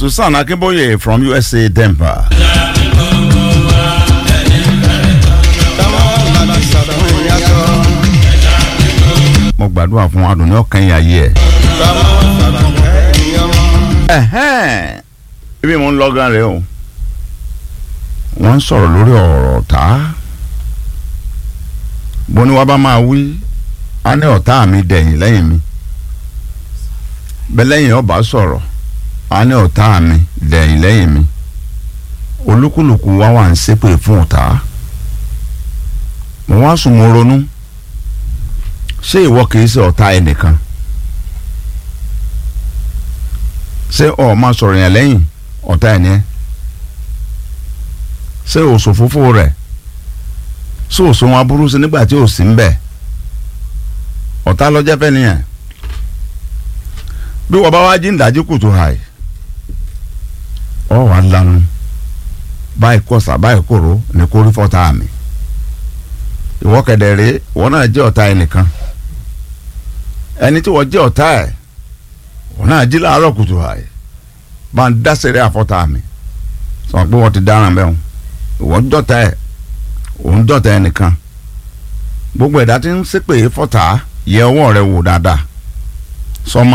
Susan Akínbóyè from USA Denver. mo gbàdúrà fún adùnní ọkàn yìí ayé ẹ. ẹ̀hẹ́n ibi mo ń lọ gan rẹ o wọ́n ń sọ̀rọ̀ lórí ọ̀rọ̀ ọ̀tá bó ni wàá bá máa wí á ní ọ̀tá mi dẹ̀yìn lẹ́yìn mi bẹ́ẹ̀ lẹ́yìn ọba sọ̀rọ̀ á ní ọ̀tá mi dẹ̀yìn lẹ́yìn mi olúkúlùkù wa wà ń ṣépè fún ọ̀tá mo wá sùn mo ronú ṣé ìwọ kìí ṣe ọ̀tá ẹnìkan ṣé ọ̀ máa sọ̀rọ̀ yẹn lẹ́yìn ọ̀tá ẹ̀ ni ẹ́ ṣé òṣòfófó rẹ̀ ṣé òṣòwò aburú sí nígbà tí ò sí ń bẹ̀ ọ̀tá lọ́jọ́ fẹ́ nìyẹn bí wọ́n bá wá jí ìdájí kùtù hàì ọ̀ wá lanu báyìí kọ̀sà báyìí kòró ní kórí fọ́tà mi ìwọ kẹ̀dẹ̀ rèé ìwọ náà jẹ́ ọ̀tá ẹnìkan ẹni tí wọ́n jẹ́ ọ̀tá ẹ̀ wọ́n náà jí láàárọ̀ kùtù hàì bá ń dá sẹ́rẹ́ àfọ́tà mi sọ pé wọ́n ti dáràn bẹ́ẹ̀ ìwọ dọ̀tá ẹ̀ òun dọ̀tá ẹnìkan gbogbo ẹ̀dá tí ń ṣépè fọ́tà yẹ ọwọ́ rẹ wò dáadáa sọmọ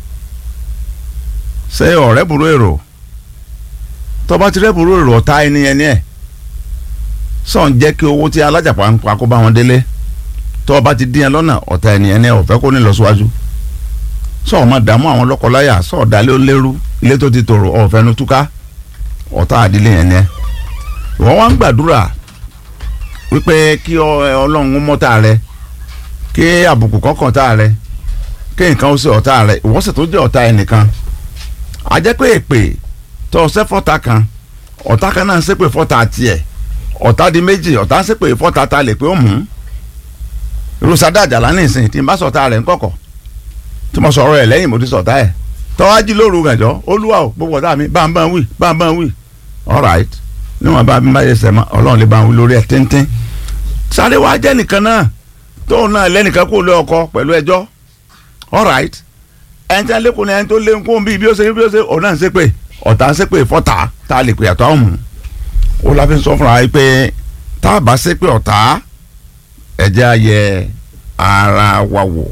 ṣé ọ̀rẹ́ burú èrò tọ́ba ti rẹ́ burú èrò ọ̀tá ẹni ẹni ẹ̀ sọ̀n jẹ́ kí owó tí alájàpá ń pa kó bá wọn délé tọ́ba ti dín ẹ lọ́nà ọ̀tá ẹni ẹni ẹ̀ ọ̀fẹ́ kó ní lọ síwájú sọ̀ọ́ máa dààmú àwọn lọ́kọláyà sọ̀ọ́ dalẹ́ ó lérú ilé tó ti tòrò ọ̀fẹ́ nu túká ọ̀tá àdílé yẹn ni ẹ wọ́n wá ń gbàdúrà wípé kí ọlọ́run mọ́tà rẹ kí àbùkù kọ́kàn tá rẹ kí nǹkan ó ṣe ọ̀tá rẹ ìwọ́sẹ̀ tó jẹ́ ọ̀tá ẹnìkan a jẹ́ pé èpè tó ṣẹ́ fọ́ta kan ọ̀tá kan náà ń ṣépè fọ́ta tiẹ̀ ọ̀tá di méjì ọ̀tá ń ṣépè fọ́ta ta lè pé ó mú irúsádà àjàlá nìsín tí n bá sọ̀tá rẹ̀ ń kọ̀kọ̀ tí mo sọ̀rọ̀ ẹ̀ lẹ́yìn mo ti sọ̀tá ẹ̀ tọ́wájú lóru gànjọ́ olúwa o gbogbo ọ̀tá mi bá ń bá ń wí bá ń bá ń wí all right níwọ̀n bá mi bá yẹ sẹ́mọ́ ọlọ́run lè bá ń wí lórí ẹ̀ tíntín sáré wá jẹ́ nìkan náà tóun náà lẹ́nìkan kó lé ọkọ pẹ̀lú ẹjọ́ all right ẹni tí a lé kó ní ẹni tó lé kó bí bí ó ṣe bí ó ṣe òun náà ń ṣépè ọ̀tá ń ṣépè fọ́tà tá a lè pè àtọ́ ọ̀hún ó láfi sọ fúnra yìí pé tá a bá ṣépè ọ̀tá ẹ̀jẹ̀ ayẹ ara wa wò